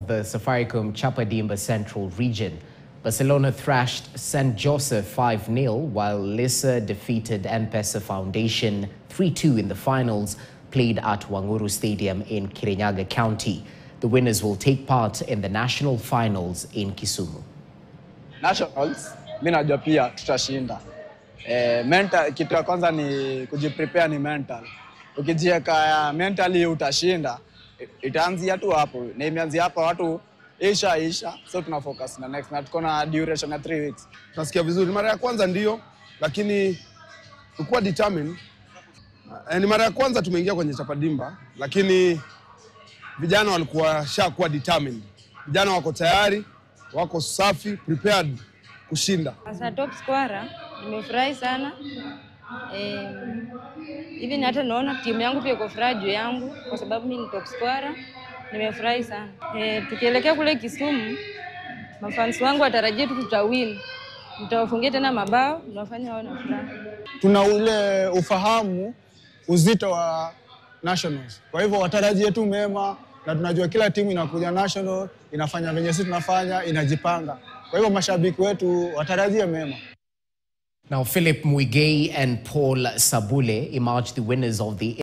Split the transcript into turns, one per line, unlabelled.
the Safaricom Chapadimba Central region. Barcelona thrashed St. Joseph 5 0, while Lissa defeated M-Pesa Foundation 3 2 in the finals, played at Wanguru Stadium in Kirinyaga County. The winners will take part in the national finals in Kisumu.
nationals mi najua pia tutashinda. Eh, mental, kitu ya kwanza ni kujiprepare ni mental. Ukijiweka mentally utashinda, i- itaanzia tu hapo na imeanzia hapa, watu isha isha, so tuna focus na next na tuko na duration ya 3 weeks.
tunasikia vizuri. Mara ya kwanza ndio, lakini tulikuwa determined. Eh, Ni mara ya kwanza tumeingia kwenye Chapadimba, lakini vijana walikuwa shakuwa determined. Vijana wako tayari, wako safi, prepared kushinda.
Asa top scorer, nimefurahi sana Eh, hivi ni hata naona timu yangu pia iko furaha juu yangu kwa sababu mimi ni top scorer. Nimefurahi sana eh, tukielekea kule Kisumu, mafans wangu watarajia tu tutawin, nitawafungia tena mabao, tunafanya wao na furaha.
tuna ule ufahamu uzito wa nationals. Kwa hivyo watarajie tu mema, na tunajua kila timu inakuja national inafanya venye sisi tunafanya, inajipanga. Kwa hivyo mashabiki wetu watarajie mema.
Now, Philip Muigei and Paul Sabule emerged the winners of the